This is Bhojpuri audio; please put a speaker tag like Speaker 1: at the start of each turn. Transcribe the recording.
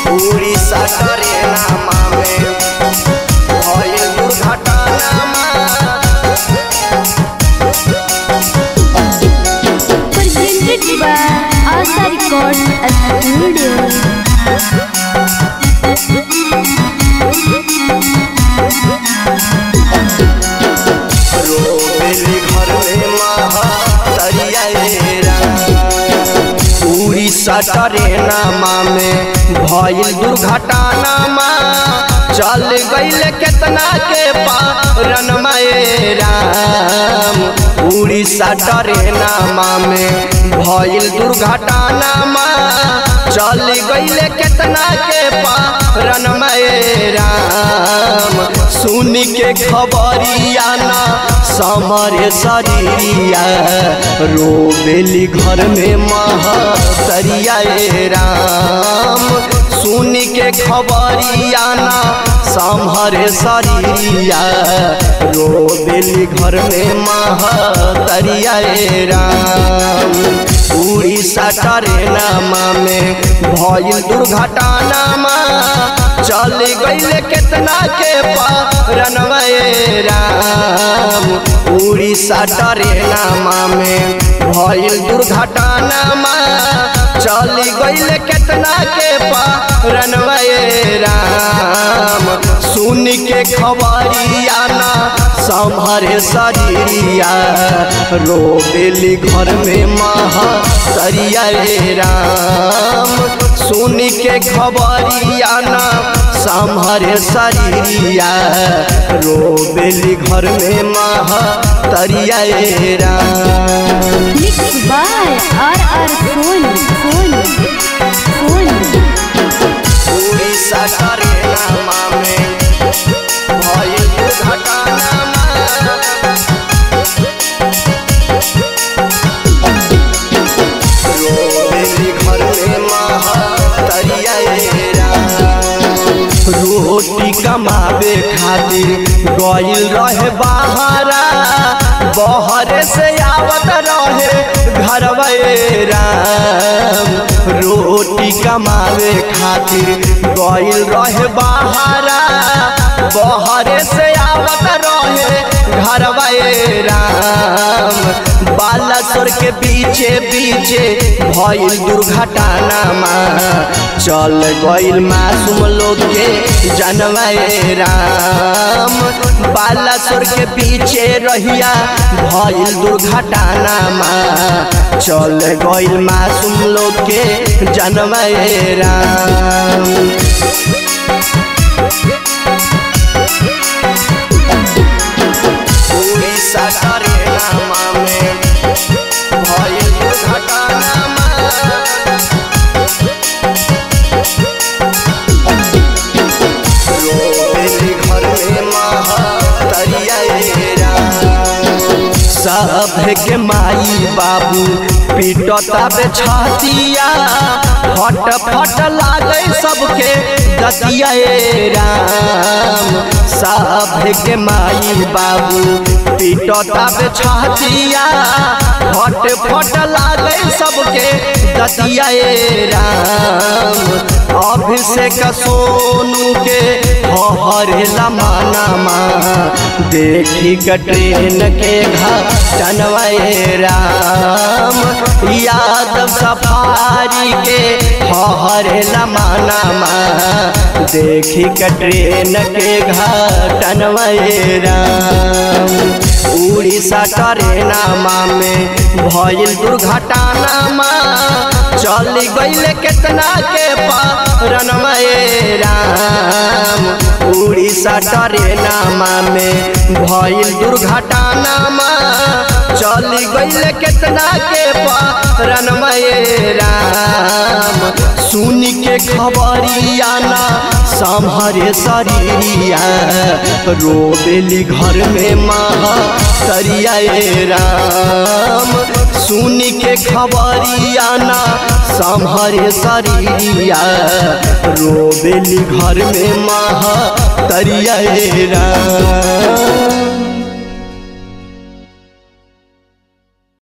Speaker 1: उड़ीसा ट्रेनमा में भइल दुर्घटनामा
Speaker 2: presented by Asa Records Studio.
Speaker 1: रोबेली घर में महतरिया उड़ीसा ट्रेनमा में भइल दुर्घटनामा चल गईल केतना के पारन राम उड़ीसा ट्रेनमा में भइल दुर्घटनामा चल गईल केतना के पारन राम सुन के खबरिया ना समरे शरीरिया रोबेली घर में महतरिया राम सुन के खबरिया ना समरे शरीरिया रोबेली घर में महतरिया राम उड़ीसा ट्रेनमा में भइल दुर्घटनामा चल गईल केतना के पारनवा राम उड़ीसा ट्रेनमा में भइल दुर्घटनामा चल गईल केतना के पारनवा राम सुन के खबरिया ना संभरे शरीरिया रोबेली घर में महतरिया राम सुन के खबरिया ना संभरे शरीरिया रोबेली घर में महतरिया Ram
Speaker 2: Mixed by R.R. Phone. Phone. Phone.
Speaker 1: Orissa ट्रेनमा में भइल दुर्घटनामा रोबेली घर में महतरिया रोटी कमावे खातिर गइल रहे बाहरा बहरे से आवत रहे घरवा राम रोटी कमावे खातिर गइल रहे बाहरा बहरे से आवत रहे घरवा राम बालासोर के पीछे पीछे भइल दुर्घटनामा चल गइल मासूम लोग के जनवाए राम बालासोर के पीछे रहिया भइल दुर्घटनामा चल गइल मासूम लोग के जनवाए राम उड़ीसा ट्रेनमा में भइल दुर्घटनामा रोबेली घर में महतरिया राम सब के माई बाबू पीटता बे छतिया फट फट लागे सबके दतिया राम सब के माई बाबू पीटता बे छतिया फट फट लागे सबके दतिया राम अभिषेक सोनू के हरेला मानामा देखी के ट्रेन के घटनवाए राम यादव सफारी के हरेला मानामा देखी के ट्रेन के घटनवाए राम उड़ीसा ट्रेनमा में भइल दुर्घटनामा चल गईल केतना के पारनमा राम उड़ीसा ट्रेनमा में भइल दुर्घटनामा चल गईल केतना के पारनमा राम सुन के खबरिया ना संभरे शरीरिया रोबेली घर में महतरिया राम सुन के खबरिया ना संभरे शरीरिया रोबेली घर में महतरिया राम